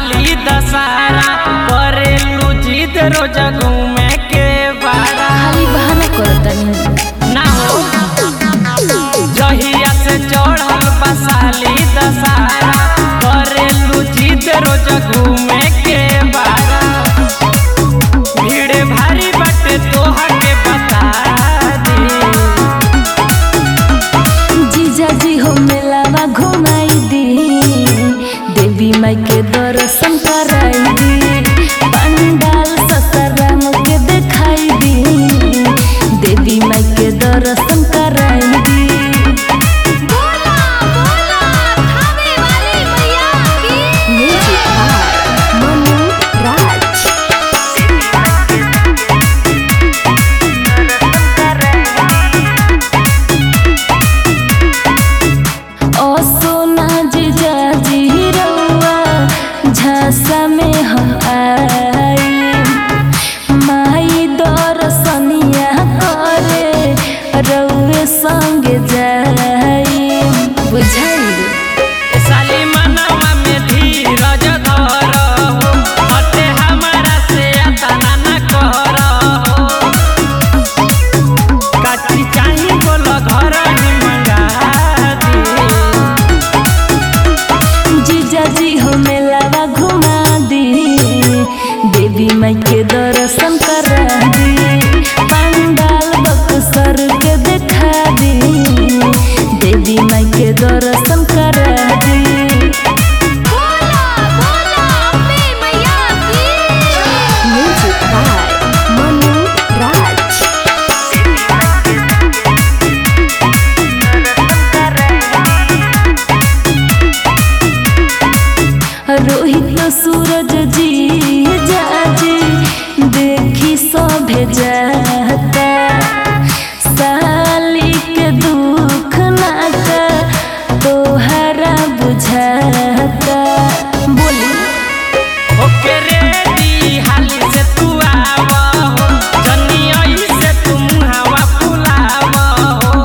साली दशहरा करेलू जिद रोज घूमे के बारा खाली बहाना करतनी ना हो जहिया से चढ़ल बा साली दशहरा करेलू जिद रोज घूमे के बारा भीड़ भारी बाटे तोहा के बता दी जीजा जी हो मेलावा घुमाई दी देवी माई के दर्शन कराई दी पंडाल ससाराम के दिखाई दी देवी माई के दर्शन कराई दी म्यूजिक बाय मनु राज ओ सोना जीजा जी रउआ झांसा में हम आई माई दर्शनिया करे रउए संग जाई बुझाई साली मनवा में धीरज धर हो हटे हमारा से अतना न कर हो काची चाही बोल घर ही मंगा दी जीजा जी हो मेलावा घुमा दी देवी माई के दर्शन करा दी पंडाल बक्सर के देखा दी देवी माई के दर्शन करा दी म्यूजिक बाय मनु राज रोहित सूरज जी जाजी देखी सभे जाता साली के दुख नाता तोहरा बुझाता बोली ओके रेडी हाली से तू आव हो जनियई से तुम हवा फुलाव हो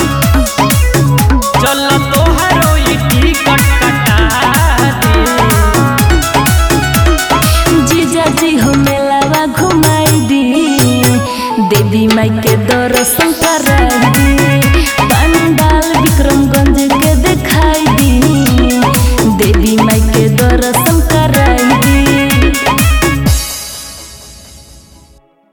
चल तोहरो ई टिकट कटा दे जीजा जी हो मेलावा घुमाई दी देवी माई के दर्शन कराई दी